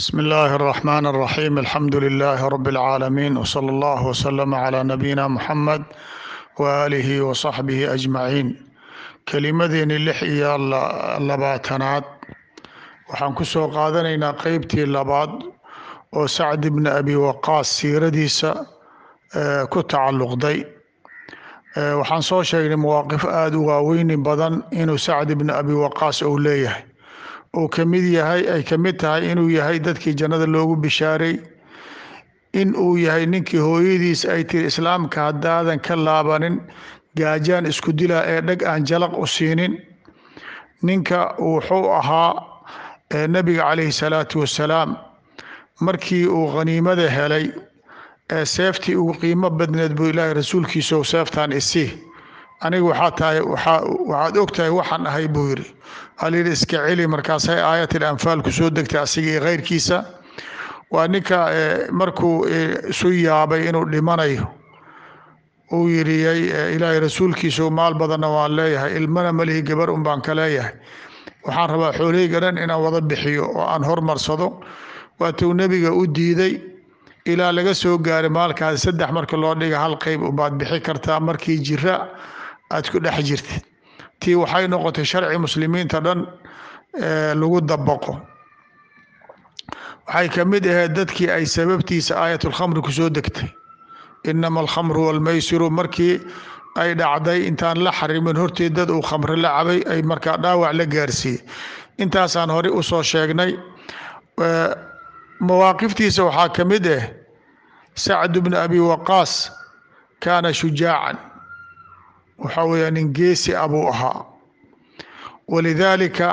بسم الله الرحمن الرحيم الحمد لله رب العالمين وصلى الله وسلم على نبينا محمد وآله وصحبه أجمعين kelimadeeni lix iyo labaatanaad waxaan ku soo qaadanaynaa qeybtii labaad oo sacd ibni abi waqaas siiradiisa ku tacalluqday waxaan soo sheegnay mawaaqif aada u waaweyni badan inuu sacd ibni abi waqaas uu leeyahay uu ka mid yahay ay ka mid tahay inuu yahay dadkii jannada loogu bishaaray in uu yahay ninkii hooyadiis ay tiri islaamka haddaadan ka laabanin gaajaan isku dilaa ee dheg aan jalaq u siinin ninka wuxuu ahaa nebiga calayhi salaatu wassalaam markii uu khaniimada helay ee seeftii ugu qiimo badneed buu ilaahay rasuulkiisau seeftaan isi aniga waxaa tahay waxaad og tahay waxaan ahay buu yidhi halyihi iska celi markaasay aayatil anfaal ku soo degtay asiga iyo khayrkiisa waa ninka markuu isu yaabay inuu dhimanayo uu yiriyey ilaahay rasuulkiisu maal badanna waan leeyahay ilmana malihi gabar un baan ka leeyahay waxaan rabaa xooleyga dhan inaan wada bixiyo oo aan hormarsado waatuu nebiga u diiday ilaa laga soo gaaray maalkaas saddex marka loo dhiga hal qeyb ubaad bixi kartaa markii jira aad ku dhex jirtid tii waxay noqotay sharci muslimiinta dhan lagu dabaqo waxay ka mid ahayd dadkii ay sababtiisa aayatulkhamri kusoo degtay inama alkhamru walmaysiru markii ay dhacday intaan la xarimin horteed dad uu khamre la cabay ay markaa dhaawac la gaarsiiyey intaasaan horey usoo sheegnay mawaaqiftiisa waxaa ka mid ah sacd bni abi waqaas kaana shujaacan waxaa weeya nin geesi abuu ahaa walidaalika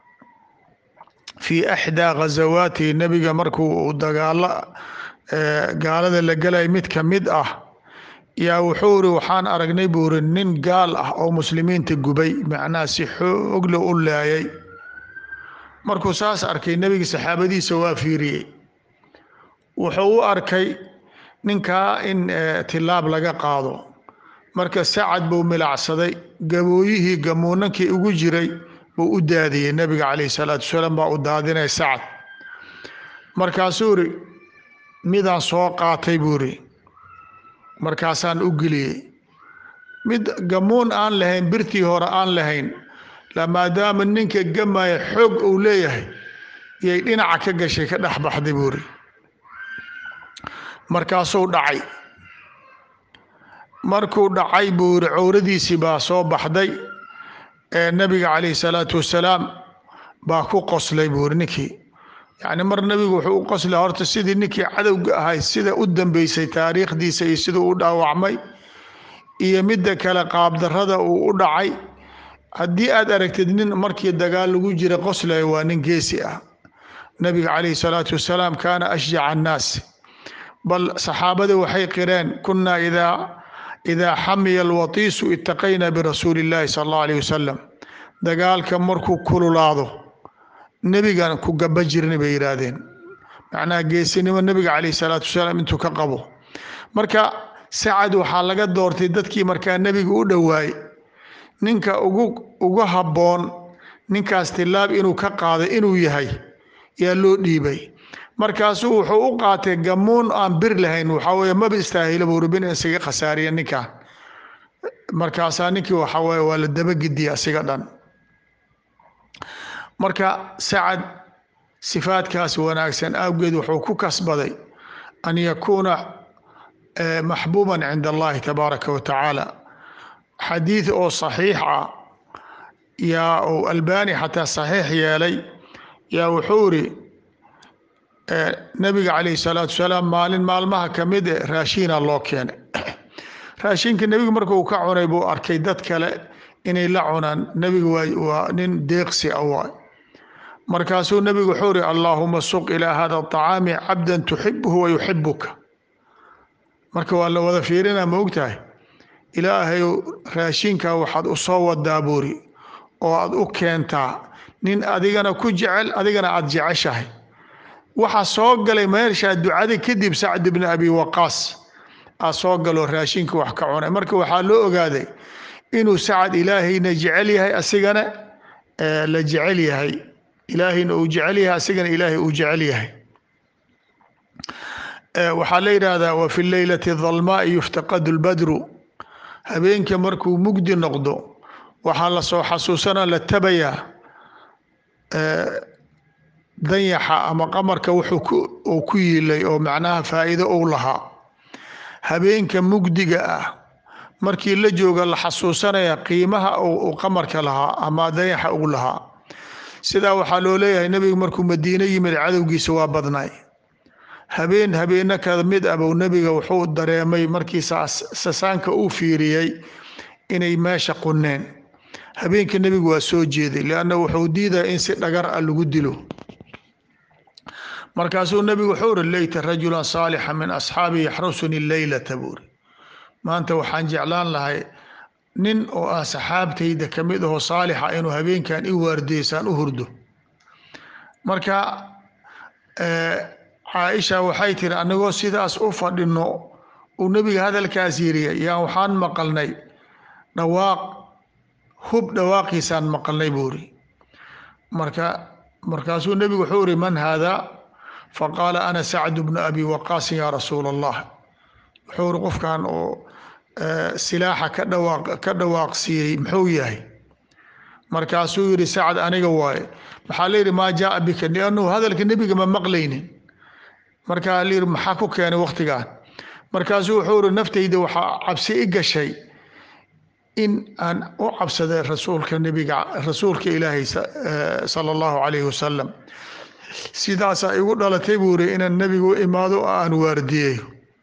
fii axdaa ghazawaatihi nebiga markuu dagaalo gaalada la gelay mid ka mid ah yaa wuxuu iri waxaan aragnay buu iri nin gaal ah oo muslimiinta gubay macnaha si xoogle u laayay markuu saas arkay nebiga saxaabadiisa waa fiiriyey wuxuu u arkay ninkaa in tilaab laga qaado marka sacad buu milacsaday gabooyihii gamuunankii ugu jiray buu u daadiyey nebiga calayhi salaatu wasalaam baa u daadinay sacad markaasuu iri midaan soo qaatay buu iri markaasaan u geliyey mid gamuun aan lahayn birtii hore aan lahayn maadaama ninka gamaya xoog uu leeyahay yay dhinaca ka gashay ka dhex baxday buu iri markaasuu dhacay markuu dhacay buu iri cowradiisii baa soo baxday ee nebiga calayhi salaatu wassalaam baa ku qoslay buu iri ninkii yacni mar nebigu wuxuu u qoslay horta sidii ninkii cadowga ahay sida u dambeysay taariikhdiisa iyo siduu u dhaawacmay iyo midda kale qaabdarrada uu u dhacay haddii aad aragtid nin markii dagaal lagu jira qoslaya waa nin geesi ah nebiga calayhi salaatu wassalaam kaana ashjaca annaas bal saxaabada waxay qireen kunaa idaa idaa xamiya alwatiisu itaqayna birasuuli illaahi sala allahu alayh wasalam dagaalka markuu kululaado nebigan ku gaba jirna bay yidhaahdeen macnaha geesinimo nebiga calayhi salaatu wasalaam intuu ka qabo marka sacad waxaa laga doortay dadkii markaa nebiga u dhowaay ninka ugu ugu habboon ninkaas tilaab inuu ka qaaday inuu yahay yaa loo dhiibay markaasuu wuxuu u qaatay gamuun aan bir lahayn waxaa weeye maba istaahilo buu rubin in isaga khasaariya ninkan markaasaa ninkii waxaa weeye waa la dabagediya asiga dhan marka sacad sifaadkaas wanaagsan awgeed wuxuu ku kasbaday an yakuuna maxbuuban cinda allahi tabaaraka wa tacaala xadiid oo saxiix ah yaa uu albani xataa saxiix yeelay yaa wuxuu iri nabiga calayhi salaatu wasalaam maalin maalmaha ka mid e raashiina loo keenay raashinka nebigu markuu ka cunay buu arkay dad kale inay la cunaan nebigu waa nin deeqsi a waay markaasuu nebigu wuxuu iri allaahuma suq ilaa hada aطacaami cabdan tuxibuhu wa yuxibuka marka waa la wada fiirina ma ogtahay ilaahay raashinka waxaad u soo wadaa buuri oo aad u keentaa nin adigana ku jecel adigana aad jeceshahay waxaa soo galay meeshaa ducada kadib sacd bni abi waqaas aa soo galoo raashinka wax ka cunay marka waxaa loo ogaaday inuu sacad ilaahayna jecel yahay asigana la jecel yahay ilaahayna uu jecel yahay asigana ilaahay uu jecel yahay waxaa la yidhaahdaa wa fi leylati dalmaai yuftaqadu lbadru habeenka markuu mugdi noqdo waxaa lasoo xasuusana la tabayaa danyaxa ama qamarka wuxuu uu ku yiilay oo macnaha faa'iido uu lahaa habeenka mugdiga ah markii la jooga la xasuusanaya qiimaha uu qamarka lahaa ama dayaxa uu lahaa sidaa waxaa loo leeyahay nebigu markuu madiine yimid cadowgiisa waa badnay habeen habeeno ka mid abow nebiga wuxuu dareemay markii sasaanka uu fiiriyey inay meesha qunneen habeenka nebigu waa soo jeeday lianna wuxuu diidaya in si dhagar ah lagu dilo markaasuu nebigu wuxuu uri leyta rajulan saalixa min asxaabi yaxrusuni leylata buuri maanta waxaan jeclaan lahay nin oo ah saxaabtayda ka mid ahoo saalixa inuu habeenkan i waardiyeysaan u hurdo marka caaisha waxay tiri anagoo sidaas u fadhino uu nebiga hadalkaas yiri yaan waxaan maqalnay dhawaaq hub dhawaaqiisaan maqalnay buuri marka markaasuu nebigu wuxuu iri man haada faqaala ana sacdu bnu abi waqaasin yaa rasuula allah wuxuu iri qofkan oo silaaxa ka dhawaaq ka dhawaaqsiiyey muxuu yahay markaasuu yihi sacad aniga waaye maxaa layidhi maa jaaa bika liannahu hadalka nebiga ma maqlaynin markaa layidhi maxaa ku keenay waktigan markaasuu wuxuu iri naftayda waxaa cabsi i gashay in aan u cabsaday rasuulka nebiga rasuulka ilaahay sala allahu calayhi wasalam sidaasaa igu dhalatay buu iri inaan nebiga u imaado oo aan waardiyeyo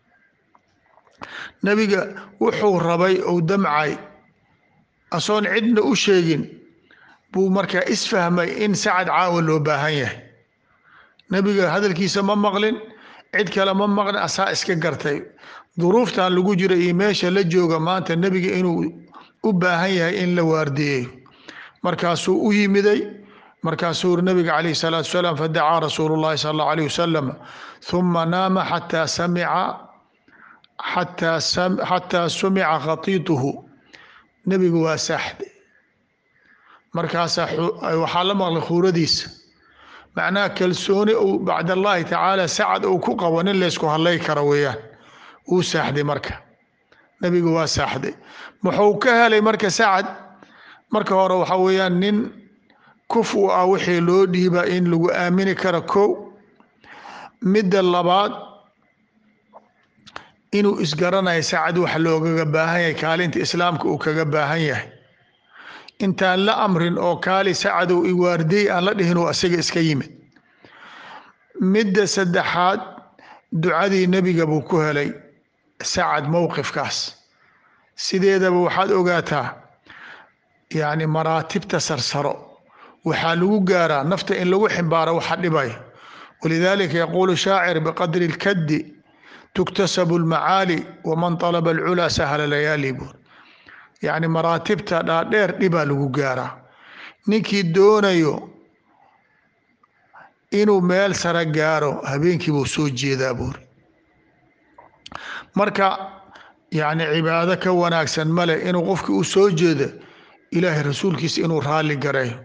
nebiga wuxuu rabay ou damcay asoon cidna u sheegin buu markaa isfahmay in sacad caawa loo baahan yahay nebiga hadalkiisa ma maqlin cid kale ma maqlin asaa iska gartay duruuftan lagu jira iyo meesha la jooga maanta nebiga inuu u baahan yahay in la waardiyeyo markaasuu u yimiday markaasuu uri nabiga calayhi salaatu wasalaam fadacaa rasuulu llahi sala allahu alayh wasalam huma naama xataa samica xataa xataa sumica khatiituhu nebigu waa saaxde markaasaa waxaa la maqlay khuuradiisa macnaha kalsooni uu bacd allahi tacaala sacad uu ku qabo nin laysku hadlay kara weeyaan wuu saaxday marka nebigu waa saaxday wuxuu ka helay marka sacad marka hore waxaa weeyaan nin kuf u ah wixii loo dhiiba in lagu aamini karo kow midda labaad inuu isgaranayo sacad wax loogaga baahan yahay kaalinta islaamka uu kaga baahan yahay intaan la amrin oo kaali sacadow iwaardiyey aan la dhihin uu asaga iska yimid midda saddexaad ducadii nebiga buu ku helay sacad mowqifkaas sideedaba waxaad ogaataa yacni maraatibta sarsaro waxaa lagu gaaraa nafta in lagu ximbaaro waxa dhibaya walidaalika yaquulu shaacir biqadri lkaddi tuktasabu lmacaali waman talaba alculaa sahla layaali buur yacni maraatibta dhaadheer dhibaa lagu gaaraa ninkii doonayo inuu meel sare gaaro habeenkii buu soo jeedaa buuri marka yacni cibaado ka wanaagsan male inuu qofkii u soo jeedo ilaahay rasuulkiisa inuu raalli gareeyo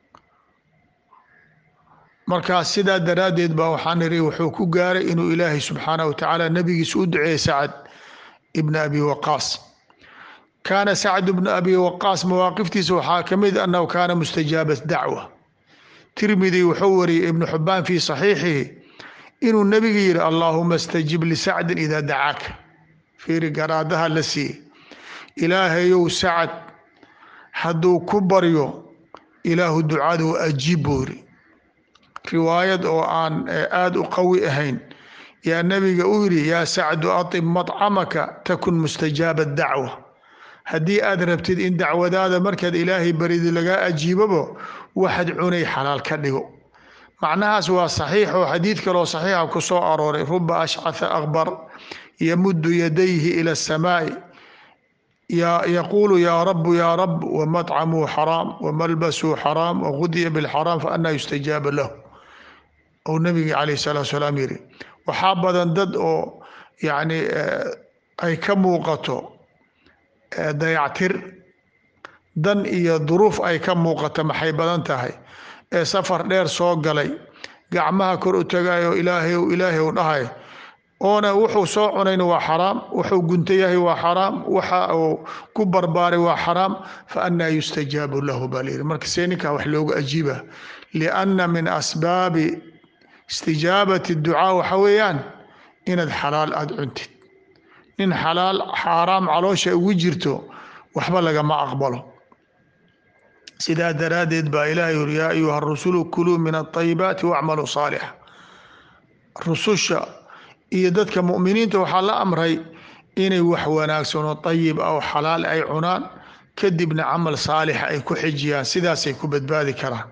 markaas sidaa daraaddeed baa waxaan iri wuxuu ku gaaray inuu ilaahay subxaanahu watacaala nabigiisa u duceeyey sacad ibna abi waqaas kaana sacd bnu abi waqaas mawaaqiftiisa waxaa ka mid annahu kaana mustajaaba dacwa tirmidi wuxuu wariyey ibnu xubaan fii saxiixihi inuu nebiga yihi allaahuma stajib lisacdin idaa dacaaka fiiri garaadaha la siiyey ilaahayow sacad hadduu ku baryo ilaahu ducadu ajiib buu yiri riwaayad oo aan aada u qawi ahayn yaa nebiga u yidhi yaa sacdu atib madcamaka takun mustajaaba dacwa haddii aad rabtid in dacwadaada markaad ilaahay baridi lagaa ajiibabo waxaad cunay xalaal ka dhigo macnahaas waa saxiix oo xadiid kaloo saxiixa ku soo arooray ruba ashcatha akbar yamuddu yadayhi ila asamaa'i yaquulu yaa rabu yaa rab wamadcamuu xaraam wamalbasuu xaraam wagudiya bilxaraam faanaa yustajaaba lahu ou nabiga calayh salaatu salaam yiri waxaa badan dad oo yacni ay ka muuqato dayactir dan iyo duruuf ay ka muuqato maxay badan tahay ee safar dheer soo galay gacmaha kor u tagayo ilaahayow ilaahayow dhahay oona wuxuu soo cunayna waa xaraam wuxuu gunta yahay waa xaraam waxa uu ku barbaaray waa xaraam fa annaa yustajaabu lahu baa layidhi marka see ninkaa wax loogu ajiiba lianna min asbaabi istijaabati ducaa waxa weeyaan inaad xalaal aada cuntid nin xalaal xaaraam caloosha ugu jirto waxba lagama aqbalo sidaa daraaddeed baa ilaahay yuri yaa ayuha rusulu kuluu min alayibaati wacmaluu saalixa rususha iyo dadka mu'miniinta waxaa la amray inay wax wanaagsan oo ayib ah oo xalaal ay cunaan kadibna camal saalixa ay ku xijiyaan sidaasay ku badbaadi karaan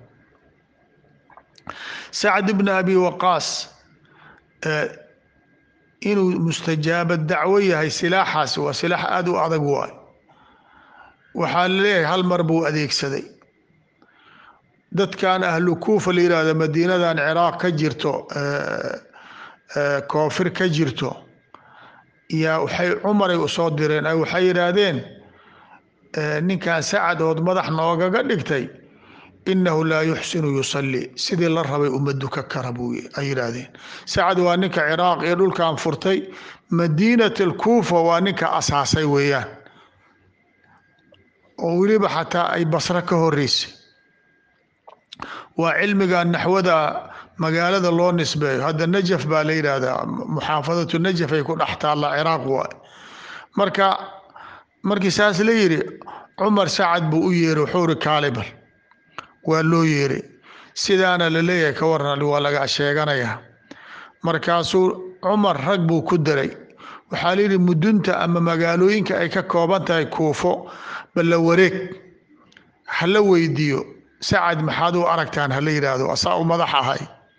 sacd ibn abi waqaas inuu mustajaaba dacwo yahay silaaxaasi waa silaax aada u adag waay waxaa laleeyahay hal mar buu adeegsaday dadkan ahlu kuufa la yihahdo madiinadan ciraaq ka jirto koofir ka jirto yaa waxay cumaray usoo direen ay waxay yidhaahdeen ninkan sacad ood madax noogaga dhigtay inahu laa yuxsinu yusalli sidii la rabay uma duka kara buu ay yidhaahdeen sacad waa ninka ciraaq iyo dhulkan furtay madiinat alkuufa waa ninka asaasay weeyaan oo weliba xataa ay basro ka horeysay waa cilmiga naxwada magaalada loo nisbeeyo hadda najaf baa la yidhaahdaa muxaafadatu najaf ay ku dhex taalla ciraaq waay marka markii saas la yidhi cumar sacad buu u yeeray wuxuu ri kaalibal waa loo yeeray sidaana la leeyahay ka waran waa laga sheeganayaa markaasuu cumar rag buu ku daray waxaa layidhi mudunta ama magaalooyinka ay ka kooban tahay kuufo balla wareeg hala weydiiyo sacad maxaad u aragtaan hala yidhaahdo asaa u madax ahay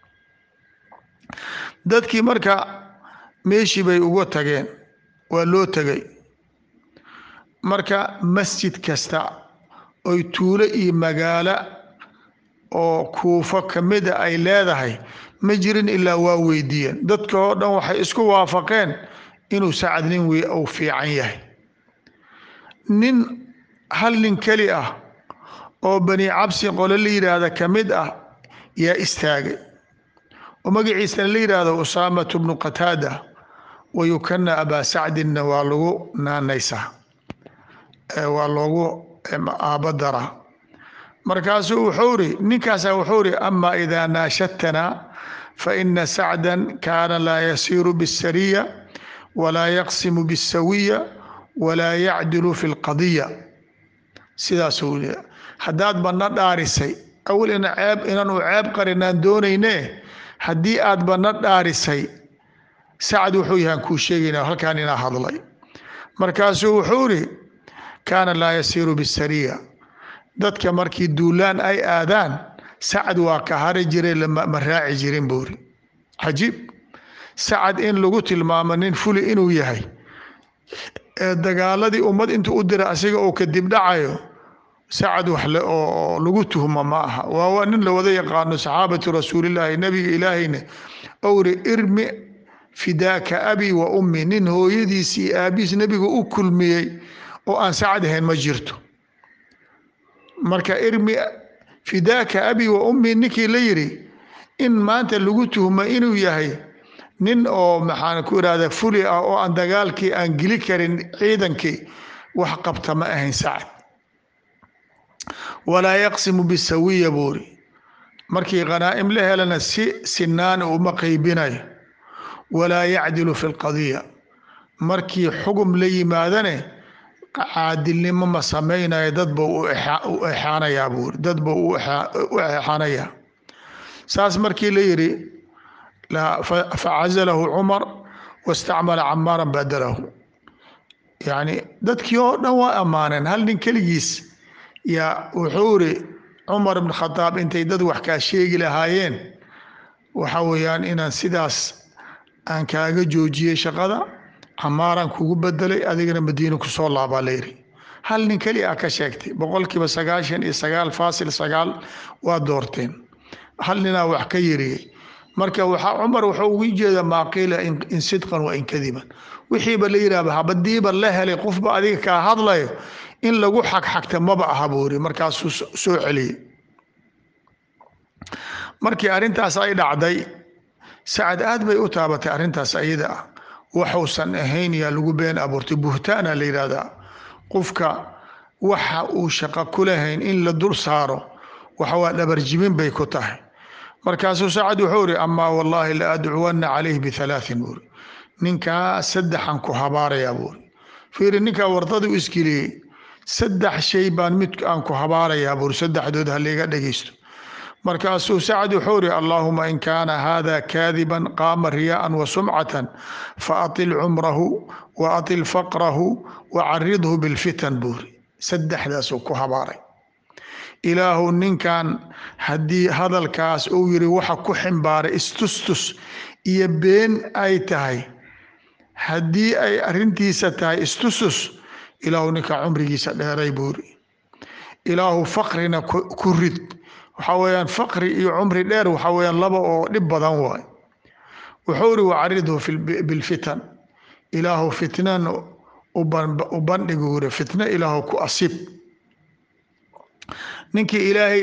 dadkii marka meeshii bay uga tageen waa loo tegay marka masjid kasta oy tuulo iyo magaalo oo kuufo kamida ay leedahay ma jirin ilaa waa weydiiyeen dadka oo dhan waxay isku waafaqeen inuu sacad nin wey uu fiican yahay nin hal nin keli ah oo bani cabsi qole la yidhaahda ka mid ah yaa istaagay oo magaciisana la yidhaahdo usaamatu bnu qataada wayukana abaa sacdinna waa lagu naanaysaa waa loogu aabadaraa markaasuu wuxuu ri ninkaasa wuxuu ri ama idaa naashadtanaa faina sacdan kaana laa yasiiru biاsariya walaa yaqsimu biاsawiya walaa yacdilu fi اlqadiya sidaasuu haddaad badna dhaarisay awal ina ceeb inaanu ceeb qarinaan doonayne haddii aad badna dhaarisay sacad wuxuu yahaan kuu sheegaynaa halkaan inaa hadlay markaasuu wuxuu ri kaana laa yasiiru bisariya dadka markii duulaan ay aadaan sacad waa ka hari jiray ma raaci jirin buuri cajiib sacad in lagu tilmaamo nin fuli inuu yahay ee dagaaladii ummad intuu u dira asiga uu kadib dhacayo sacad wax le oo lagu tuhmo ma aha waa waa nin la wada yaqaano saxaabatu rasuulillaahi nabiga ilaahayna owri irmi fidaaka abi wa ummi nin hooyadiis iyo aabihiis nebiga u kulmiyey oo aan sacad ahayn ma jirto marka irmi fidaaka abi wa ummi ninkii la yidhi in maanta lagu tuhmo inuu yahay nin oo maxaan ku irahda fuli ah oo aan dagaalkii aan geli karin ciidankii wax qabta ma ahayn sacad walaa yaqsimu bisawiya buuri markii khanaa'im la helana si sinaan uma qaybinayo walaa yacdilu fi lqadiya markii xugum la yimaadane caadilnimo ma samaynayo dad buu u exaanayaa buuri dad buu u exaanayaa saas markii la yidhi facazalahu cumar wastacmala camaaran badalahu yacni dadkii oo dhan waa ammaaneen hal nin keligiis yaa wuxuu iri cumar ibn khadaab intay dad wax kaa sheegi lahaayeen waxa weeyaan inaan sidaas aan kaaga joojiyey shaqada camaaraan kugu bedelay adigana madiina kusoo laabaa layidhi hal nin keli a ka sheegtay boqolkiiba sagaashan iyo sagaal faasil sagaal waa doorteen hal ninaa wax ka yariyey marka waxaa cumar wuxuu ugu jeeda maa qiila in sidqan wa in kadiban wixiiba la yidhahba habadiiba la helay qofba adiga kaa hadlayo in lagu xagxagta maba aha buu iri markaasuu soo celiyey markii arrintaas ay dhacday sacad aad bay u taabatay arrintaas ayada ah waxuusan ahayn yaa lagu been abuurtay buhtaana la yidhahdaa qofka waxa uu shaqo ku lahayn in la dul saaro waxa waa dhabarjibin bay ku tahay markaasuu sacad wuxuu iri amaa wallaahi la adcuwanna calayh bihalaatin buuri ninkaa saddexan ku habaarayaa buuri fiiri ninkaa wardada u isgeliyey saddex shay baan mid aan ku habaarayaa buuri saddexdood haliga dhegeysto markaasuu sacad wuxuu iri allaahuma in kaana hada kaadiban qaama riyaa'an wa sumcatan faatil cumrahu wa atil faqrahu wa caridhu bilfitan buuri saddexdaasuu ku habaaray ilaahu ninkan haddii hadalkaas uu yiri waxa ku ximbaaray istustus iyo been ay tahay haddii ay arrintiisa tahay istustus ilaahu ninka cumrigiisa dheeray buuri ilaahu faqrina ku rid waxaa weeyaan faqri iyo cumri dheer waxaa weeyaan laba oo dhib badan waay wuxuu iri wacaridhu bilfitan ilaahu fitnan u bandhigu uri fitno ilaahu ku asib ninkii ilaahay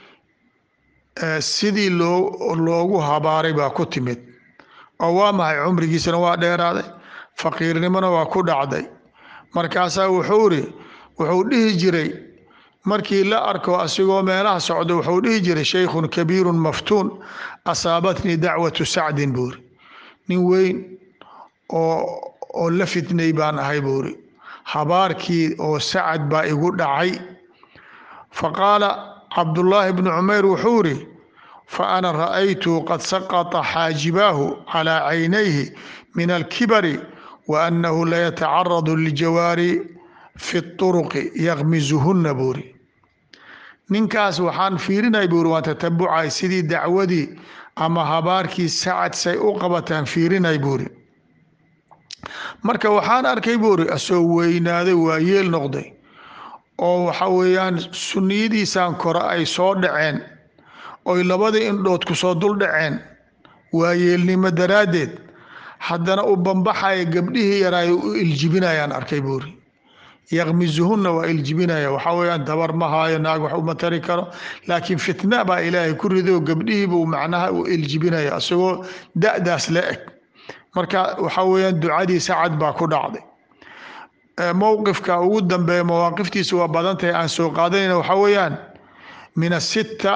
sidii loo loogu habaaray baa ku timid oo waa maxay cumrigiisana waa dheeraaday faqiirnimona waa ku dhacday markaasaa wuxuu iri wuxuu dhihi jiray markii la arko asigoo meelaha socda wuxuu dhihi jiray shaykhun kabiirun maftuun asaabatnii dacwatu sacdin buuri nin weyn oo oo la fitnay baan ahay buuri habaarkii oo sacad baa igu dhacay faqaala cabdullaahi bnu cumayr wuxuu iri fa ana ra'aytu qad saqata xaajibaahu calaa caynayhi min alkibari wa annahu layatacaradu liljawaari fi turuqi yakmizuhunna buuri ninkaas waxaan fiirinay buuri waan tatabucay sidii dacwadii ama habaarkii sacad say u qabataan fiirinay buuri marka waxaan arkay buuri asoo weynaaday waa yeel noqday oo waxa weeyaan sunniyadiisaan kore ay soo dhaceen oy labadii indhood ku soo dul dhaceen waa yeelnimo daraaddeed haddana u bambaxaya gabdhihii yaraayo u iljibinayaan arkay buuri yakmizuhunna waa iljibinaya waxaa weeyaan dabar ma haayo naag wax uma tari karo laakiin fitna baa ilaahay ku rido gabdhihiibuu macnaha u iljibinaya isagoo da-daas la eg marka waxaa weeyaan ducadii sacad baa ku dhacday mowqifka ugu dambeeya mawaaqiftiisa waa badan tahay aan soo qaadanayna waxaa weeyaan min asitta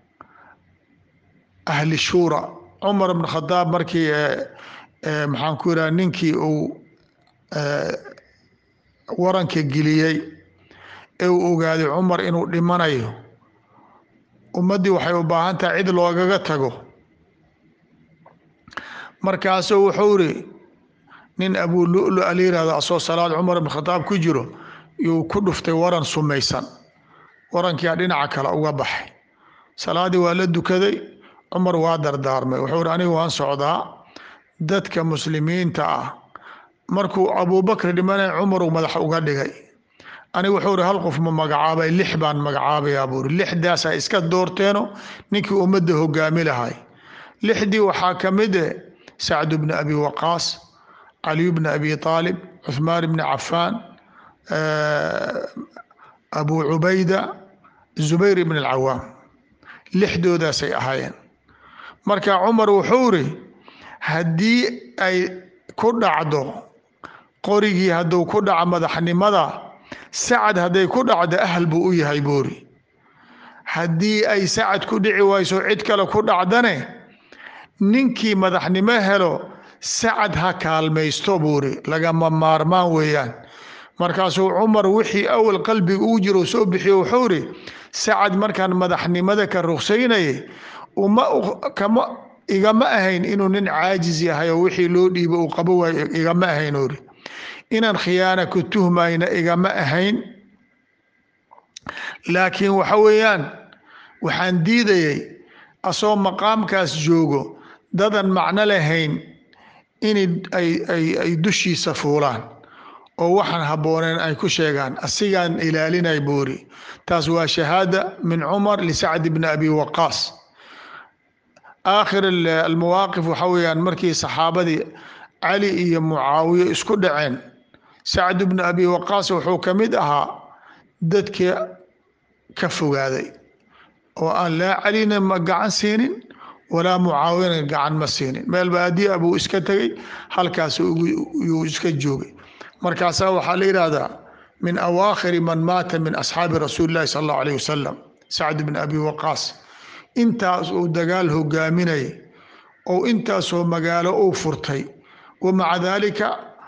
ahli shuura cumar bn khadaab markii maxaan ku yidhaha ninkii uu waranka geliyey ee uu ogaaday cumar inuu dhimanayo ummaddii waxay u baahan tahay cid loogaga tago markaasuu wuxuu iri nin abuu lulu ala yihahdo asoo salaad cumar ibn khadaab ku jiro yuu ku dhuftay waran sumaysan warankiyaa dhinaca kale uga baxay salaadii waa la dukaday cumar waa dardaarmay wuxuu iri anigu waan socdaa dadka muslimiinta ah markuu abuubakr dhimanay cumaruu madax uga dhigay anigu wuxuu iri hal qof ma magacaabay lix baan magacaabayaa buuri lixdaasaa iska doorteeno ninkii ummadda hogaami lahay lixdii waxaa ka mid e sacd bni abi waqaas caliy bni abi aalib cuhmaan bni cafaan abu cubayda zubayr ibn alcawaam lixdoodaasay ahaayeen marka cumar wuxuu iri haddii ay ku dhacdo qorigii hadduu ku dhaco madaxnimada sacad hadday ku dhacdo ahal buu u yahay buuri haddii ay sacad ku dhici wayso cid kale ku dhacdane ninkii madaxnimo helo sacad ha kaalmaysto buuri lagama maarmaan weeyaan markaasuu cumar wixii awal qalbiga uu jiro soo bixiyo wuxuu iri sacad markaan madaxnimada ka ruqsaynayay uma kama igama ahayn inuu nin caajis yahay oo wixii loo dhiibo uu qabo waayo igama ahayn uri inaan khiyaana ku tuhmayna igama ahayn laakiin waxa weeyaan waxaan diidayay asoo maqaamkaas joogo dadan macno lahayn in ay dushiisa fuulaan oo waxaan habbooneen ay ku sheegaan asigaan ilaalinay buuri taas waa shahaada min cumar lisacd bni abi waqaas aakhir almawaaqif waxa weeyaan markii saxaabadii cali iyo mucaawiye isku dhaceen sacd bni abi waqaas wuxuu ka mid ahaa dadka ka fogaaday oo aan laa calina ma gacan siinin walaa mucaawina gacan ma siinin meel baadiya buu iska tegey halkaas yuu iska joogay markaasaa waxaa la yidhaahdaa min awaakhiri man maata min asxaabi rasuuli llahi sala allahu alayh wasalam sacd bn abi waqaas intaas uu dagaal hogaaminayay oo intaasoo magaalo uu furtay wa maca daalika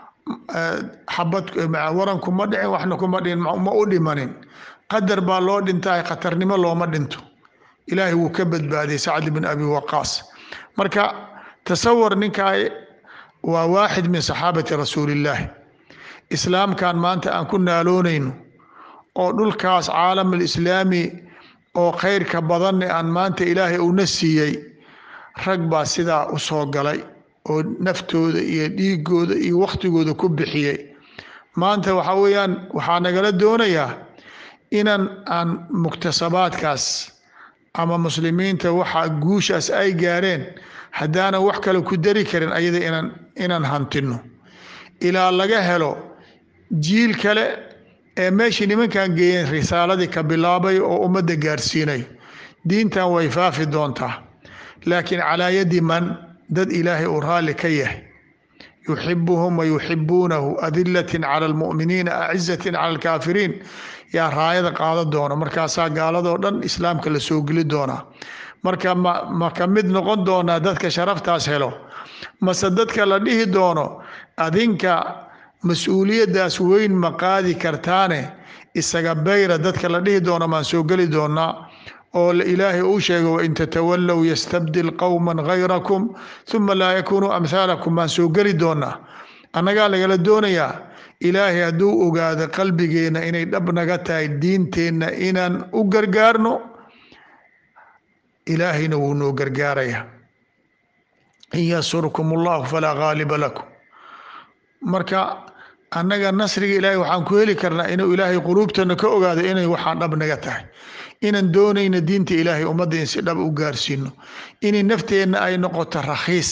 xabad waranku ma dhicin waxna kuma dhicin ma u dhimanin qadar baa loo dhintaay khatarnimo looma dhinto ilaahay wuu ka badbaadiyey sacd bin abi waqaas marka tasawar ninkaa waa waaxid min saxaabati rasuulillaahi islaamkan maanta aan ku naaloonayno oo dhulkaas caalam alislaami oo khayrka badanne aan maanta ilaahay uuna siiyey rag baa sidaa u soo galay oo naftooda iyo dhiigooda iyo wakhtigooda ku bixiyey maanta waxa weeyaan waxaa nagala doonayaa inaan aan muktasabaadkaas ama muslimiinta waxa guushaas ay gaareen haddaanan wax kale ku dari karin ayada inaan inaan hantino ilaa laga helo jiil kale ee meeshii nimankan geeyeen risaaladii ka bilaabay oo ummadda gaarsiinayo diintan way faafi doontaa laakiin calaa yadi man dad ilaahay uu raalli ka yahay yuxibuhum wa yuxibuunahu adilatin cala almu'miniina acizatin cala alkaafiriin yaa raayada qaada doona markaasaa gaaladoo dhan islaamka la soo geli doonaa marka ma ma ka mid noqon doonaa dadka sharaftaas helo mase dadka la dhihi doono adinka mas-uuliyaddaas weyn ma qaadi kartaane isaga bayra dadka la dhihi doono maan soo geli doonaa oo ilaahay uu sheego wain tatawallow yastabdil qowman gayrakum uma laa yakunuu amhaalakum maan soo geli doonaa annagaa lagala doonayaa ilaahay hadduu ogaado qalbigeenna inay dhab naga tahay diinteenna inaan u gargaarno ilaahayna wuu noo gargaarayaa in yansurkum allahu falaa gaaliba lakum marka annaga nasriga ilaahay waxaan ku heli karnaa inuu ilaahay quluubtana ka ogaado inay waxaan dhab naga tahay inaan doonayna diinta ilaahay ummadda in si dhab u gaarsiino inay nafteenna ay noqoto rakhiis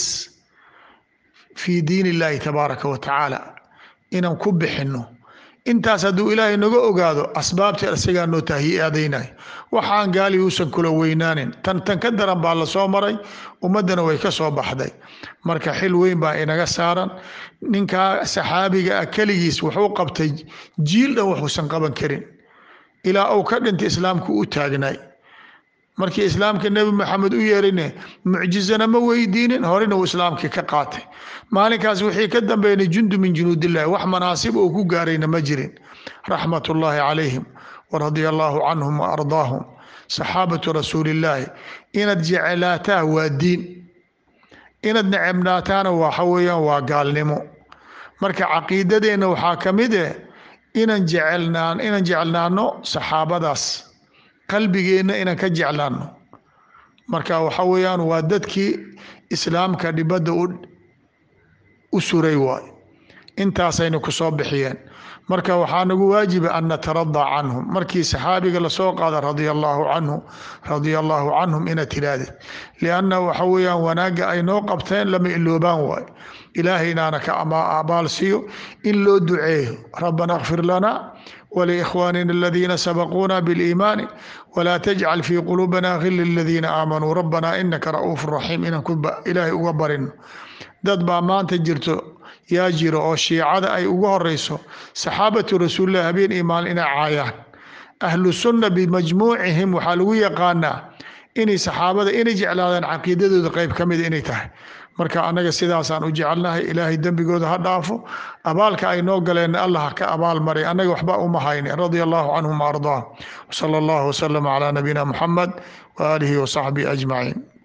fii diin illaahi tabaaraka wa tacaala inaan ku bixinno intaas hadduu ilaahay naga ogaado asbaabta isagaa noo tahiyaadaynayo waxaan gaali uusan kula weynaanin tan tan ka daran baa la soo maray ummaddana way ka soo baxday marka xil weyn baa inaga saaran ninkaa saxaabiga ah keligiis wuxuu qabtay jiil dhan waxuusan qaban karin ilaa uu ka dhintay islaamku u taagnaay markii islaamka nebi maxamed u yeerine mucjizana ma weydiinin horena uu islaamkii ka qaatay maalinkaas wixii ka dambeynay jundu min junuudillahi wax manaasib uu ku gaarayna ma jirin raxmatullaahi calayhim waradia allaahu canhum wa ardaahum saxaabatu rasuulillaahi inaad jeclaataa waa diin inaad necebnaataana waxa weeyaan waa gaalnimo marka caqiidadeenna waxaa ka mid eh inaan jecelnaan inaan jeclaano saxaabadaas qalbigeenna inaan ka jeclaano marka waxa weeyaan waa dadkii islaamka dhibadda u suray waay intaasayna ku soo bixiyeen marka waxaa nagu waajiba an nataradaa canhum markii saxaabiga lasoo qaada radia allaahu canhu radia allaahu canhum inaad tirahdid lianna waxa weeyaan wanaagga ay noo qabteen lama iloobaan waay ilaahaynaana ka abaal siiyo in loo duceeyo rabbana kfir lana wliikhwaanina aladiina sabaquuna biliimaani walaa tajcal fii quluubina gila liladiina aamanuu rabbana inaka ra'uufu raxiim inaan ilaahay uga barino dad baa maanta jirto yaa jiro oo shiicada ay ugu horeyso saxaabatu rasuulilah habeen iyo maalin inay caayaan ahlu sunna bimajmuucihim waxaa lagu yaqaanaa inay saxaabada inay jeclaadaan caqiidadooda qeyb ka mida inay tahay marka annaga sidaasaan u jecelnahay ilaahay dembigooda ha dhaafo abaalka ay noo galeenna allah ka abaal maray annaga waxba uma hayne radia allahu canhum waardaahum wsala allahu wasalama calaa nabiyina muxamed waaalihi wasaxbihi ajmaciin